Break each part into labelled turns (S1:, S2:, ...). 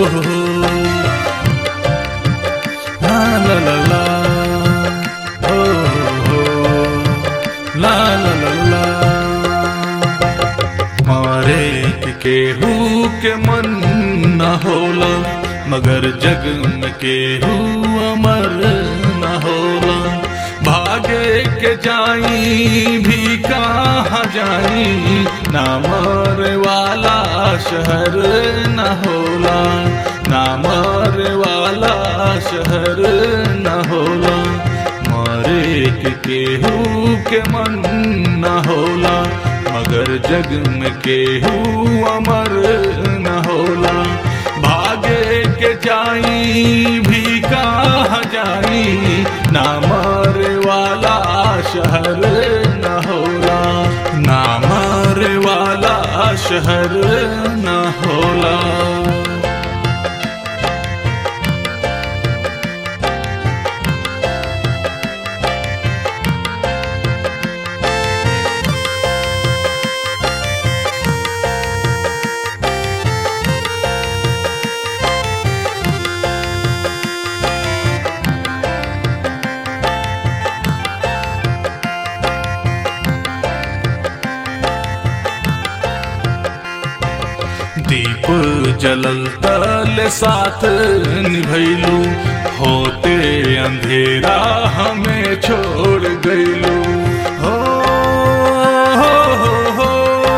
S1: हो ला ला ला ला हो हो ला ला ला ला मारे के केहू के मन न होला मगर जग में केहू अमर न होला भागे के जाई भी कहाँ जाई ना मरे वाला शहर न होला ना मरे वाला शहर न होला मारे के केहू के मन न होला मगर जग में केहू अमर न होला भागे के जाई भी कहाँ जाई ना मरे वाला शहर न होला ना मरे वाला शहर न होला दीप जलल तल साथ निभैलू होते अंधेरा हमें छोड़ गईलू हो, हो, हो, हो।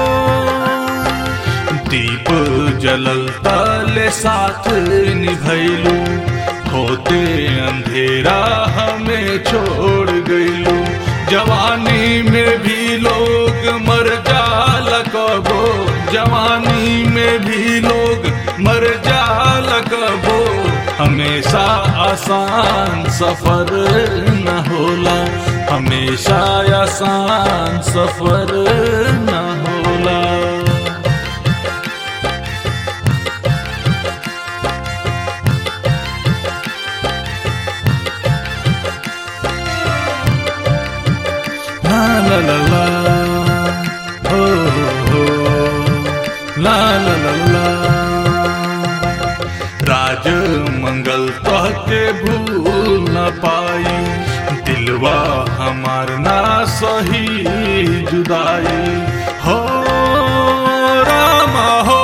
S1: दीप जलल तल साथ निभैलू होते अंधेरा हमें छोड़ गईलू जवानी में भी लोग मर जाला कबो जवानी में भी लोग मर जाला कबो हमेशा आसान सफर न होला हमेशा आसान सफर न होला ला ला ला ला हो हो ला ला ला ला राज मंगल तह के भूल न पाई दिलवा हमार ना सही जुदाई हो रामा हो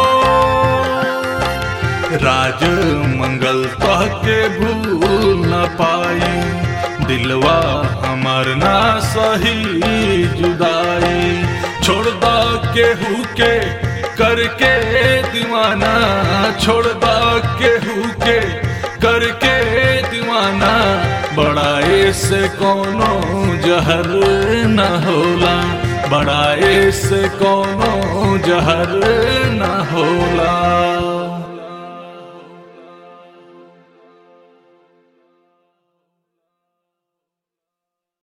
S1: राज मंगल तह के भूल न पाई दिलवा हमार ना सही जुदाई छोड़ दा केहू के करके दीवाना छोड़ दा केहू के करके दीवाना बड़ाए से कोनो जहर न होला बड़ाए से कोनो जहर न होला